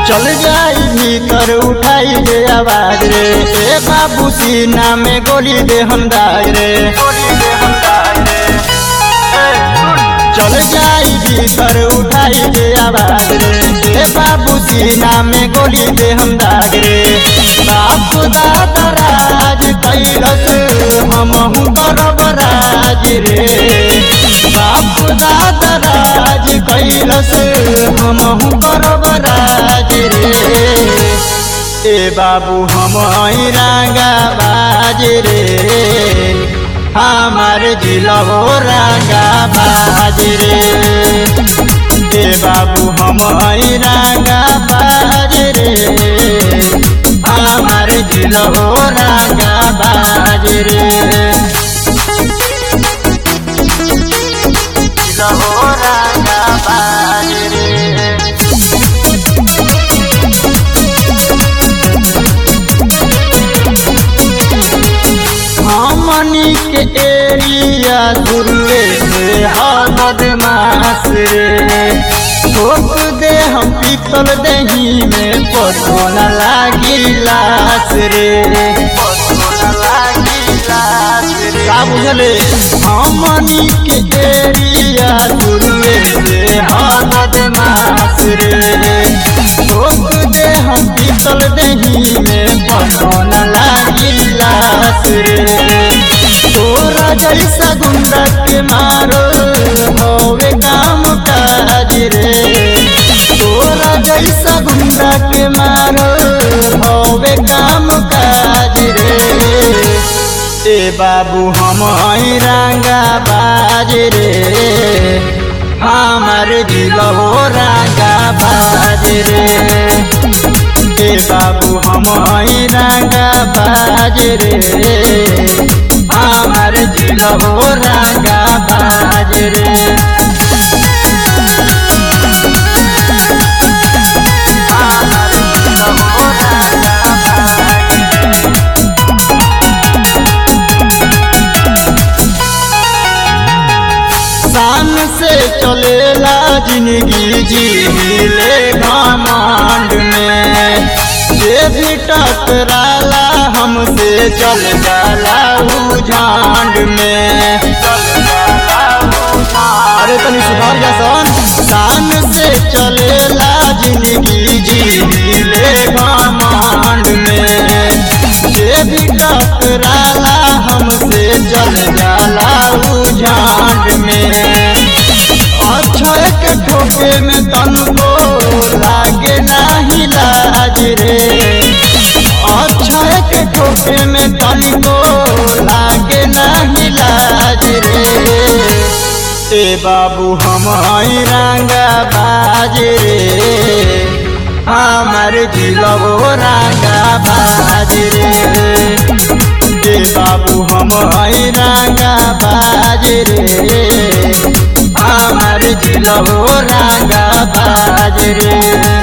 चल जाई भीतर उठाई दे आवाज रे ए बाबू सीना में गोली दे हम दाग रे चल जाई भीतर उठाई दे आवाज रे ए बाबू सीना में गोली दे हम दाग रे बापू दादा राज कैलस हमहू करब राज रे बापू दादा राज कैलस हमहू करब राज रे ए बाबू हम रांगा बाज रे हमार जिला हो रांगा बाज रे ए बाबू हम रांगा बाज रे हमार जिला हो रांगा बाज रे जिला हो रांगा बाज रे हमनी के एरिया दुर्वे से हालत मास रे ठोक दे हम पीतल दही में पसोन लागी लास रे का बुझले हमनी के एरिया दुर्वे से हालत मास रे ठोक दे हम पीतल दही में पसोन लागी लास रे तोरा जैसा गुंडा के मारो होवे काम काज रे तोरा जैसा गुंडा के मारो होवे काम काज रे ए बाबू हम रंगा बाज रे हमार दिल हो रंगा बाज रे ए बाबू हम रंगा बाज रे हमार दिल हो रंगा बाज रे हमार दिल हो रंगा बाज रे। शान से चलेला जिंदगी जीले घमंड में जे भी टकराला हमसे चल जाला ऊ झांड में अरे तनी सुधार जा सन शान से चलेला जिंदगी जीले घमंड में जे भी टकराला हमसे चल जाला ऊ झांड में अक्षय के ठोके में तनको लागे नाही लाज रे अक्षय के ठोके में तनको लागे नाही लाज रे ए बाबू हम रंगा बाज रे हमार जिलो रंगा बाज रे ए बाबू हम रंगा बाज रे हमार जिलो रंगा बाज रे